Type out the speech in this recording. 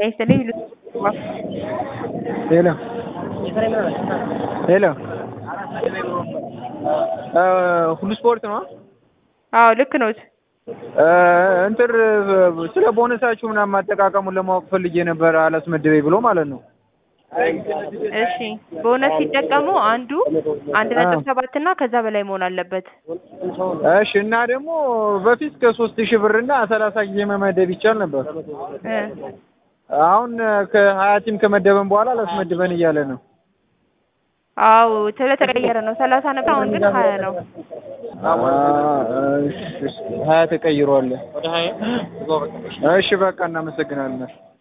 ይስጥልኝ ሄሎ ሄሎ ሁሉ ስፖርት ነው? አዎ ልክ ነዎት። እንትን ስለ ቦነሳችሁ ምናምን አጠቃቀሙን ለማወቅ ፈልጌ ነበር አላስመድበኝ ብሎ ማለት ነው። እሺ ቦነስ ሲጠቀሙ አንዱ አንድ ነጥብ ሰባት እና ከዛ በላይ መሆን አለበት። እሺ እና ደግሞ በፊት ከሶስት ሺህ ብር እና ሰላሳ ጊዜ መመደብ ይቻል ነበር። እ አሁን ከሀያ ቲም ከመደበን በኋላ አላስመድበን እያለ ነው። አዎ ስለተቀየረ ነው። ሰላሳ ነበር አሁን ግን ሀያ ነው። ሀያ ተቀይሯል። እሺ በቃ እናመሰግናለን።